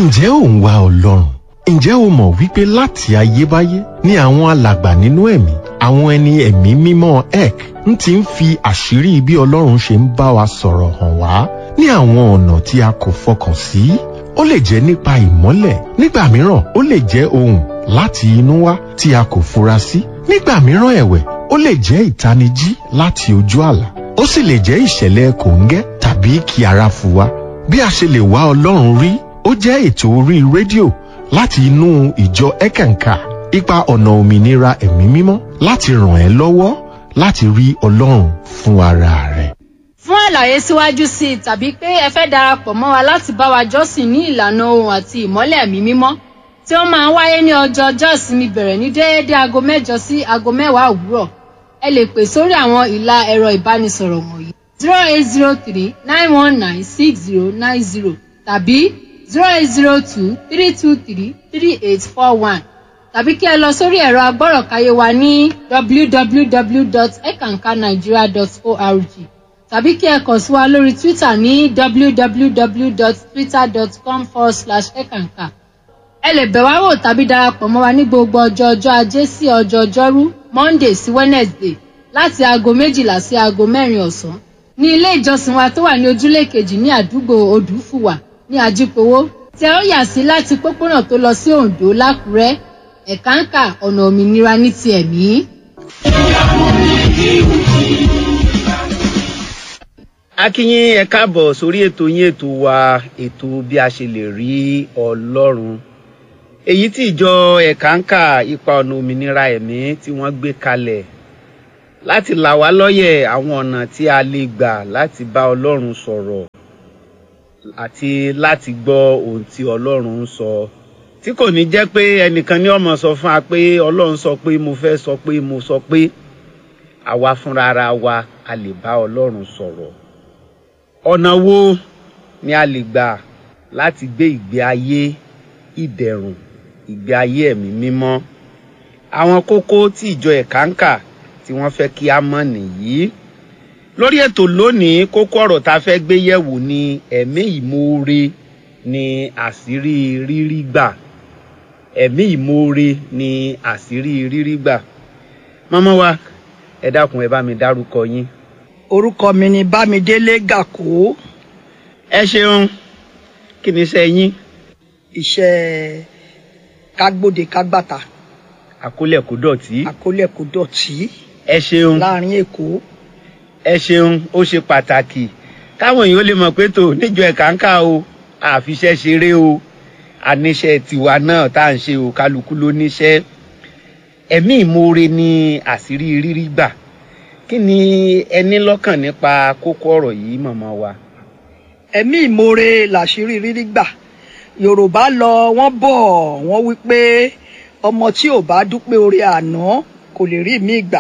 ǹjẹ́ ò ń wá ọlọ́run ǹjẹ́ o mọ̀ wípé láti ayébáyé ni àwọn alàgbà nínú ẹ̀mí àwọn ẹni ẹ̀mí mímọ́ ek ń ti ń fi àṣírí bí ọlọ́run ṣe ń bá wa sọ̀rọ̀ hàn wá ní àwọn ọ̀nà tí a kò fọkàn sí ó lè jẹ́ nípa ìmọ́lẹ̀ nígbà mìíràn ó lè jẹ́ ohùn láti inú wá tí a kò fura sí nígbà mìíràn ẹ̀wẹ̀ ó lè jẹ́ ìtanijí láti ojú àlá ó sì lè jẹ́ ìṣẹ̀lẹ̀ kòńgẹ́ tàbí kí ara fò wá bí a ṣe lè wá ọlọ́run rí ó jẹ́ ètò orí rédíò láti inú ìjọ ẹ̀kànkà ipa ọ̀nà òmìnira ẹ̀mí mímọ́ láti ràn ẹ́ lọ́wọ́ láti rí ọlọ́run fún ara rẹ̀. fún àlàyé síwájú sí i tàbí pé ẹ fẹ́ darapọ̀ mọ́ wa láti bá wa jọ́sìn ní ìlànà ohun àti ìmọ́lẹ̀ ẹ̀mí mímọ́ tí ó máa ń wáyé ní ọjọ́ ọjọ́ ìsinmi bẹ̀rẹ̀ ní déédéé aago mẹ́jọ sí aago mẹ́wàá òwúrọ̀ ẹ lè pè sórí àwọn ìlà ẹ̀rọ ìbánisọ̀rọ̀ wọ̀nyí zero eight zero three nine one nine six zero nine zero tàbí zero eight zero two three two three three eight four one tàbí kí ẹ lọ sórí ẹ̀rọ agbọ́rọ̀káyé wa ní www.ekankanigeria.org tàbí kí ẹ kàn sí wa lórí twitter ní www.twitter.com forward slash ekanka ẹ lè bẹ̀ wá wò tàbí darapọ̀ mọ́ wa ní gbogbo ọjọ́ ọjọ́ ajé sí ọjọ́ ọjọ́rú monday sí wednesday láti aago méjìlá sí aago mẹ́rin ọ̀sán ní ilé ìjọsìn wa tó wà ní ojúlé kejì ní àdúgbò odùfùwà ní ajípowó tí ẹ ó yà sí láti pópónà tó lọ sí oǹdó lákùrẹ́ ẹ̀káǹkà ọ̀nà òmìnira ní ti ẹ̀mí. akínyìn ẹ káàbọ̀ sórí ètò yín ètò wa ètò bí a ṣe lè rí ọlọ́run èyí tí ìjọ ẹ̀káǹkà ipa ọ̀nà òmìnira ẹ̀mí tí wọ́n gbé kalẹ̀ láti là wá lọ́yẹ̀ àwọn ọ̀nà tí a lè gbà láti bá ọlọ́run sọ̀rọ̀ àti láti gbọ́ ohun tí ọlọ́run ń sọ tí kò ní jẹ́ pé ẹnìkan ní ọmọ sọ fún wa pé ọlọ́run sọ pé mo fẹ́ sọ pé mo sọ pé àwa fúnra ara wa a lè bá ọlọ́run sọ̀rọ̀ ọ̀nà wo ni a lè gbà láti gbé ìgbé ayé ìdẹ̀rùn ìgbé ayé ẹ̀mí mímọ́ àwọn kókó tí ìjọ ẹ̀káǹkà tí wọ́n fẹ́ kí a mọ̀ nìyí lórí ètò lónìí kókó ọ̀rọ̀ tá a fẹ́ gbé yẹ̀wò ni ẹ̀mí ìmoore ni àṣírí rírí gbà ẹ̀mí ìmoore ni àṣírí rírí gbà mọ́mọ́ wa ẹ dákun ẹ bá mi dárúkọ yín. orúkọ mi ni bámidélé gàkó ẹ ṣeun kí ni iṣẹ́ yín iṣẹ́ kágbóde kágbàtà àkólẹ̀ kó dọ̀tí àkólẹ̀ kò dọ̀tí ẹ ṣeun láàrin èkó ẹ ṣeun ó ṣe pàtàkì káwọn èèyàn lè mọ̀ pé tó níjọ ẹ̀káńkà o àfiṣẹ́ ṣeré o àníṣe tiwa náà tá à ń ṣe o kálukú ló níṣẹ́ ẹ̀mí ìmoore ni àṣírí rírí gbà kí ni ẹ ní lọ́kàn nípa kókó ọ̀rọ̀ yìí mọ̀mọ́ wa. ẹ̀mí ìmoore làṣírí rírí gbà yorùbá lọ wọ́n bọ̀ wọ́n wí pé ọmọ tí ò bá dúpẹ́ oore àná kò lè rí mi gbà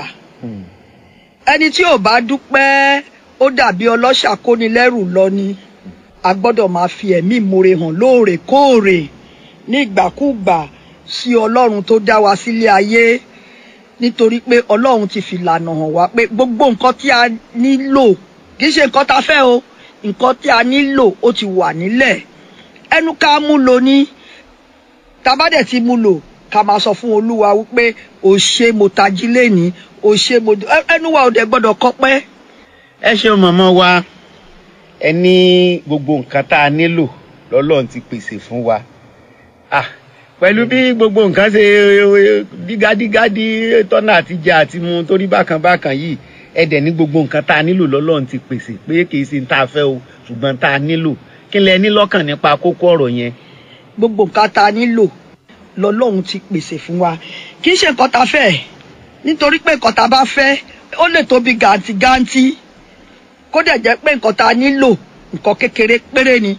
ẹni tí ò bá dúpẹ́ ó dàbí ọlọ́ṣà kónilẹ́rù lọ ni a gbọ́dọ̀ máa fi ẹ̀mí ìmoore hàn lóòrèkóòrè ní ìgbàkúgbà sí ọlọ́run tó dá wa sílé ayé nítorí pé ọlọ́run ti fi lànà hàn wá pé gbogbo nǹkan tí a nílò kì í ṣe nǹkan tá a fẹ́ o nǹkan tí a nílò ó ti wà nílẹ̀ ẹnu ká mú lò ní tabadẹ̀ ti mú lò ká máa sọ fún olúwa wípé o ṣe mo tají lénìí o ṣe mo ẹnu wa ò dẹ̀ gbọ́dọ̀ kọpẹ́. ẹ ṣeun mọ̀mọ́ wa ẹ ní gbogbo nǹkan tá a nílò lọ́lọ́run ti pèsè fún wa ah pẹ̀lú bí gbogbo nǹkan ṣe dígádígádí tọ́nà àti jẹ àti mu torí bákan bákan yìí ẹ dẹ̀ ní gbogbo nǹkan tá a nílò lọ́lọ́run ti pèsè pé kì í ṣe tá a fẹ́ o ṣùgbọ́n tá a nílò kí lẹ ní lọ́kàn nípa kókó ọ̀rọ̀ yẹn. gbogbo nǹkan tá a nílò lọ́lọ́run ti pèsè fún wa kì í ṣe nǹkan tá a fẹ́ nítorí pé nǹkan tá a bá fẹ́ ó lè tóbi gàǹtìgàǹtì kó dẹ̀ jẹ́ pé nǹkan tá a nílò nǹkan kékeré péré ni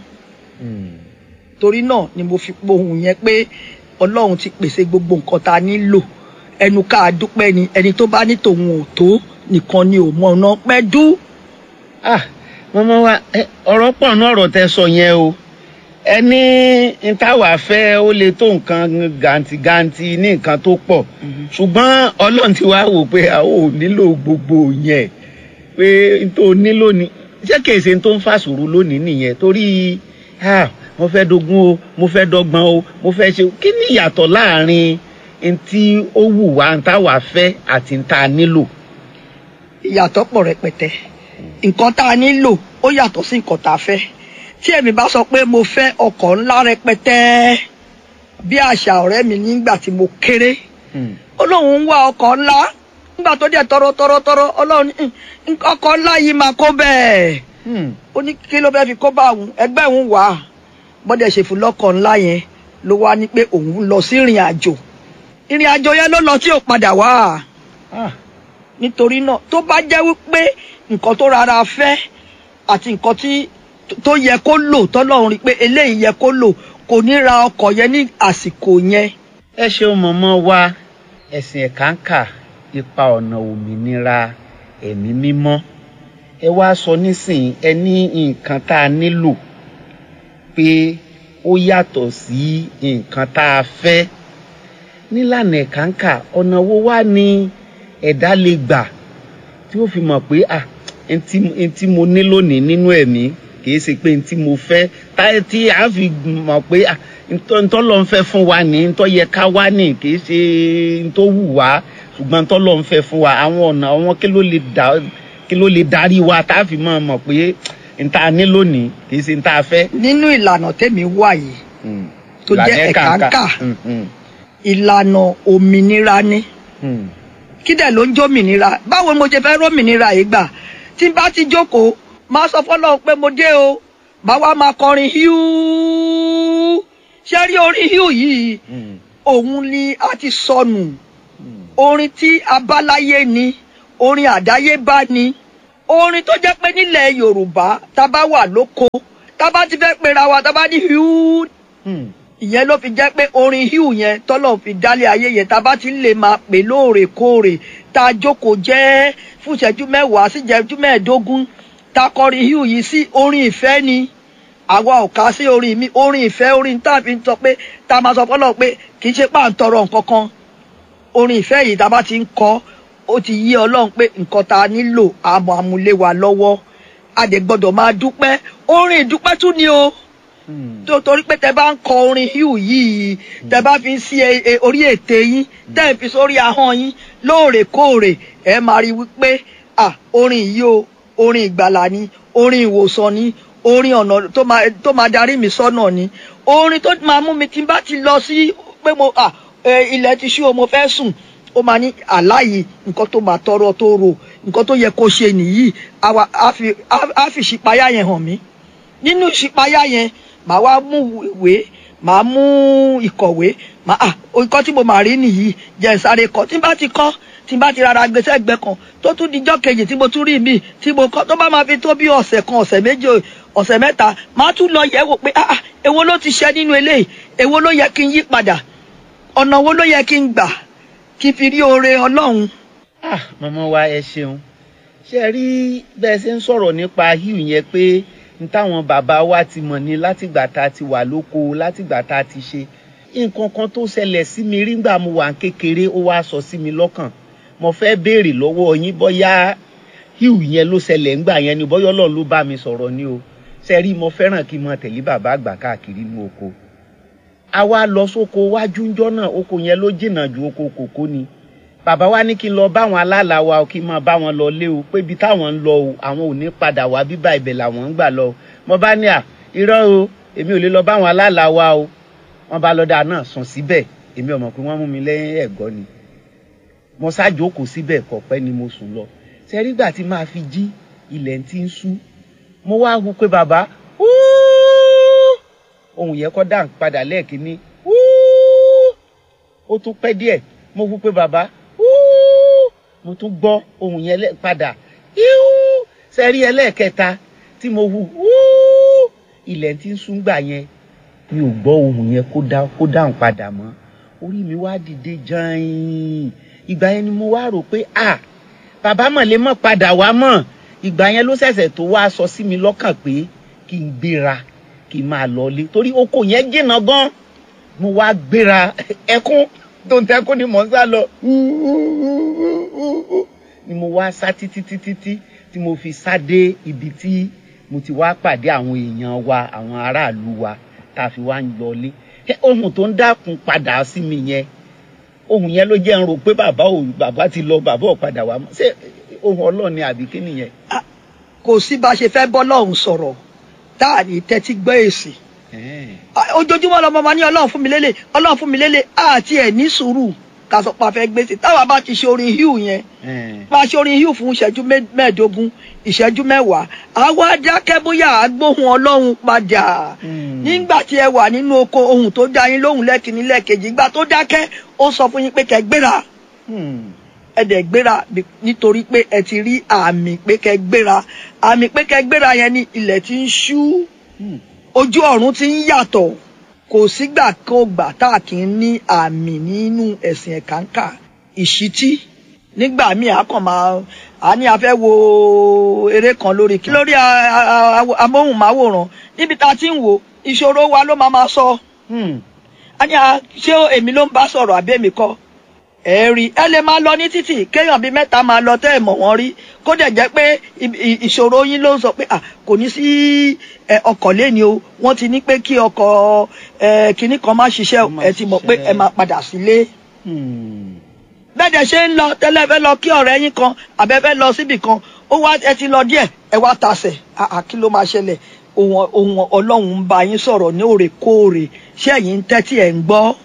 torí náà ni mo fi pohùn yẹn pé ọlọ́run ti pèsè gbogbo nǹkan tá a nílò ẹnu ká a dúpẹ́ ni ẹni tó bá ní tòun ò tó nìkan ni ò mọ ọ̀nà pẹ́ dú. ah mọ́mọ́ wa ọ̀rọ̀ pọ̀ náà ọ̀rọ̀ tẹ sọ yẹn o ẹni ntàwà fẹ́ ó lè tó nǹkan gàǹtìgàǹtì ní nǹkan tó pọ̀ ṣùgbọ́n ọlọ́run ti wá wò pé a ò nílò gbogbo yẹn pé n tó nílò ni ṣé kìí ṣe n tó ń fàṣòro lónìí nìyẹn torí mo fẹ́ dogun o mo fẹ́ dọ́gbọ́n o mo fẹ́ ṣe kí ni ìyàtọ̀ láàrin ntí ó wù wá ntá wà fẹ́ àti ntá nílò. ìyàtọ̀ pọ̀ rẹpẹtẹ nǹkan tá a nílò ó yàtọ̀ sí nǹkan tá a fẹ́ tí èmi bá sọ pé mo fẹ́ ọkọ̀ ńlá rẹpẹtẹ bí àṣà ọ̀rẹ́ mi nígbà tí mo kéré ó lóun ń wá ọkọ̀ ńlá nígbà tó dẹ̀ tọrọ tọrọ tọrọ ọlọ́run ní, "Hmm, ọkọ̀ ńlá yìí máa kó bẹ́ẹ̀ ó ní kí ló fẹ́ fi kó bá òun ẹgbẹ́ òun wà á bọ́dẹ̀ ṣe fún lọ́kọ̀ ńlá yẹn ló wá ní pé òun lọ sí ìrìn àjò ìrìn àjò yẹn ló lọ tí ò padà wá nítorí náà tó bá jẹ́ wípé nǹkan tó rárá fẹ́ àti nǹkan tí tó yẹ kó lò tọ́lọ́run rí pé eléyìí yẹ kó lò kò ní ra ọkọ̀ yẹn ní àsìkò yẹn ẹ ṣeun mọ̀mọ́ wa ẹ̀sìn ẹ̀káǹkà ipa ọ̀nà òmìnira ẹ̀mí mímọ́ ẹ wá sọ nísìnyí ẹ ní nǹkan tá a nílò pé ó yàtọ̀ sí nǹkan tá a fẹ́ nílànà ẹ̀káǹkà ọ̀nà wo wá ni ẹ̀dá lè gbà tí ó fi mọ̀ pé à ntí ntí mo ní lónìí nínú ẹ̀mí kìí ṣe pé ntí mo fẹ́ táyé tí a fi mọ̀ pé à ntọ́ ntọ́ lọ́n fẹ́ fún wa ní ntọ́ yẹ ká wá ní kìí ṣe ntọ́ wù wá ṣùgbọ́n ntọ́ lọ́n fẹ́ fún wa àwọn ọ̀nà àwọn kí ló lè dá kí ló lè darí wa tá a fi mọ̀ mọ̀ pé nta ní lónìí kìí ṣe nta fẹ́. nínú ìlànà tèmi wà yìí tó jẹ́ Ìlànà ẹ̀káǹkà Mm, mm, ìlànà òmìnira ni mm. kí dẹ̀ ló ń jómìnira báwo ni mo ṣe fẹ́ rómìnira yìí gbà tí n bá ti jókòó máa sọ fọlọ́run pé mo dé o máa wá máa kọrin híú ṣé rí orin híú yìí Mm, òun ni a ti sọnù mm. orin tí abáláyé ni orin àdáyébá ni orin tó jẹ́ pé nílẹ̀ yorùbá tá a bá wà lóko tá a bá ti fẹ́ pera wa tá a bá ní híú Mm. ìyẹn ló fi jẹ́ pé orin híù yẹn tọ́lọ̀ fi dálé ayé yẹn tá a bá ti lè máa pè lóòrèkóòrè tá a jókòó jẹ́ fún ìṣẹ́jú mẹ́wàá sí ìṣẹ́jú mẹ́ẹ̀ẹ́dógún tá a kọrin híù yìí sí orin ìfẹ́ ni àwa ò ká sí orin mi orin ìfẹ́ orin tá a fi ń sọ pé tá a máa sọ fọ́lọ́ pé kì í ṣe pà ń tọrọ nǹkan kan orin ìfẹ́ yìí tá a bá ti ń kọ ó ti yí ọlọ́run pé nǹkan tá a nílò àmọ́ àmúlé wa lọ́wọ́ a dẹ̀ gbọ́dọ̀ máa dúpẹ́ orin ìdúpẹ́ tún ni o Mm. tó torí pé tẹ bá ń kọ orin híù yìí tẹ bá fi ń sí e- e- orí ètè yín tẹ ń fi sórí ahọ́n yín lóòrèkóòrè ẹ máa rí wípé à orin yìí o orin ìgbàlà ni orin ìwòsàn ni orin ọ̀nà tó máa tó máa darí mi sọ́nà ni orin tó máa mú mi tí n bá ti lọ sí pé mo à ẹ, ilẹ̀ ti ṣú o mo fẹ́ sùn ó máa ní àláyé nǹkan tó máa tọrọ tó rò nǹkan tó yẹ kó ṣe nìyí àwa á fi á- á fi ìṣípayá yẹn hàn mí nínú ìṣípayá yẹn màá wá mú ìwé màá mú ìkọ̀wé màá à nǹkan tí mo máa rí nìyí jẹ́ n sáré kọ tí n bá ti kọ́ tí n bá ti rárá gbé sẹ́gbẹ́ kan tó tún dijọ́ kejì tí mo tún rí mi tí mo kọ́ tó bá máa fi tó bí ọ̀sẹ̀ kan ọ̀sẹ̀ méjì ọ̀sẹ̀ mẹ́ta màá tún lọ yẹ̀ wò pé ah ah èwo ló ti ṣe nínú eléyìí èwo ló yẹ kí n yí padà ọ̀nà wo ló yẹ kí n gbà kí n fi rí oore ọlọ́run ah mọ̀mọ́ wa ẹ ṣeun ṣe rí bẹ́ẹ̀ ṣe ń sọ̀rọ̀ nípa híù yẹn pé n táwọn bàbá wa ti mọ̀ ní látìgbà tá a ti wà lóko látìgbà tá a ti ṣe nǹkan kan tó ṣẹlẹ̀ sí mi rí ngbà mo wà ń kékeré ó wá sọ sí mi lọ́kàn mo fẹ́ béèrè lọ́wọ́ yín bóyá híù yẹn ló ṣẹlẹ̀ ńgbà yẹn ni bóyá ọlọ́run ló bá mi sọ̀rọ̀ ni o ṣe rí mo fẹ́ràn kí n mọ tẹ̀lé bàbá àgbà káàkiri inú oko a wá lọ sóko wájú ńjọ́ náà oko yẹn ló jìnnà ju oko kòkó ni bàbá wa ní kí n lọ báwọn aláàlá wa o kí n máa bá wọn lọ lé o pé ibi táwọn ń lọ o àwọn ò ní padà wá bíbá ibẹ̀ làwọn ń gbà lọ o mo bá ní à irọ́ o èmi ò lè lọ báwọn aláàlá wa o wọ́n bá lọ́dà náà sùn síbẹ̀ èmi ò mọ̀ pé wọ́n mú mi lẹ́yìn ẹ̀gọ́ ni mo ṣáàjókòó síbẹ̀ kọ̀pẹ́ ni mo sùn lọ sẹ́rígbà tí máa fi jí ilẹ̀ ti ń ṣú mo wá hu pé bàbá "Wúú!" ohun yẹn kọ́ dà ń padà lẹ́ẹ̀kínní "Wúú!" ó tún pẹ́ díẹ̀ mo hu pé bàbá "Wúú!" mo tún gbọ́ ohun yẹn lẹ́- padà "Yíú!" sẹ́rí ẹlẹ́ẹ̀kẹta tí mo hu "Wúú!" ilẹ̀ tí ń sún gbà yẹn mi ò gbọ́ ohun yẹn kó dá kó dáhùn padà mọ́ orí mi wá dìde jàn ìgbà yẹn ni mo wá rò pé à bàbá mọ̀ lè mọ̀ padà wá mọ̀ ìgbà yẹn ló ṣẹ̀ṣẹ̀ tó wá sọ sí mi lọ́kàn pé kí n gbéra kí n máa lọlé torí oko yẹn jìnnà gan mo wá gbéra ẹkún tó ń tẹkún ni mò ń sá lọ ni mo wá sá títí títí tí tí mo fi sá dé ibi tí mo ti wá pàdé àwọn èèyàn wa àwọn aráàlú wa tá a fi wá ń lọlé Ṣé ohun tó ń dákun padà sí mi yẹn ohun yẹn ló jẹ́ ń rò pé bàbá ò bàbá ti lọ bàbá ò padà wá mọ́ ṣé ohun ọlọ́ọ̀ni àbí kí nìyẹn. kò sí bá a ṣe fẹ́ bọ́ lọ́hùn sọ̀rọ̀ tá a ní tẹ́tí gbọ́ èsì Ah, ojoojúmọ́ lọmọ ma ní ọlọ́run fún mi lélẹ̀ ọlọ́run fún mi lélẹ̀ àti ẹ̀ ní sùúrù ká sọ pé a fẹ́ gbèsè táwa bá ti ṣe orin hugh yẹn bá a ṣe orin hugh fún ìṣẹ́jú mẹ́- mẹ́ẹ̀ẹ́dógún ìṣẹ́jú mẹ́wàá àwa dákẹ́ bóyá àgbóhùn ọlọ́run padà nígbà tí ẹ wà nínú oko ohun tó dá yín lóhùn lẹ́kìnní lẹ́ẹ̀kejì ìgbà tó dákẹ́ ó sọ fún yín pé kẹ́ gbéra ẹ dẹ̀ gbéra bí- nítorí pé ẹ ti rí àmì pé kẹ́ gbéra àmì pé kẹ́ gbéra yẹn ni ilẹ̀ ti ń ṣú ojú ọ̀run ti ń yàtọ̀ kò sígbà kó gbà tá a kì í ní àmì nínú ẹ̀sìn ẹ̀kánkà ìṣítí nígbà míì a kàn máa a ní a fẹ́ wo eré kan lórí kí lórí a- a- a- amóhùnmáwòrán níbi tá a ti ń wò ìṣòro wa ló máa máa sọ a ní a ṣé èmi ló ń bá sọ̀rọ̀ àbí èmi kọ́ ẹ rí ẹ lè máa lọ ní títì kéèyàn bíi mẹ́ta máa lọ tẹ́ ẹ̀ mọ̀ wọ́n rí kó dẹ̀ jẹ́ pé ì- ì- ìṣòro yín ló ń sọ pé à kò ní sí ẹ, ọkọ̀ lẹ́ni o wọ́n ti ní pé kí ọkọ̀ ẹ, kinní kan má ṣiṣẹ́ o, Má ẹ ti mọ̀ pé ṣiṣẹ́. ẹ máa padà sílé bẹ́ẹ̀ dẹ̀ ṣe ń lọ tẹ́lẹ̀ fẹ́ lọ kí ọ̀rẹ́ yín kan àbẹ́ fẹ́ lọ síbì kan ó wá ẹ ti lọ díẹ̀ ẹ wá tasẹ̀ àà kí ló máa ṣẹlẹ̀ ohun ohun ọlọ́run ń bá yín sọ̀rọ̀ ní òrèkóòrè ṣé ẹ̀yin ń tẹ́tí ẹ̀ ń gbọ́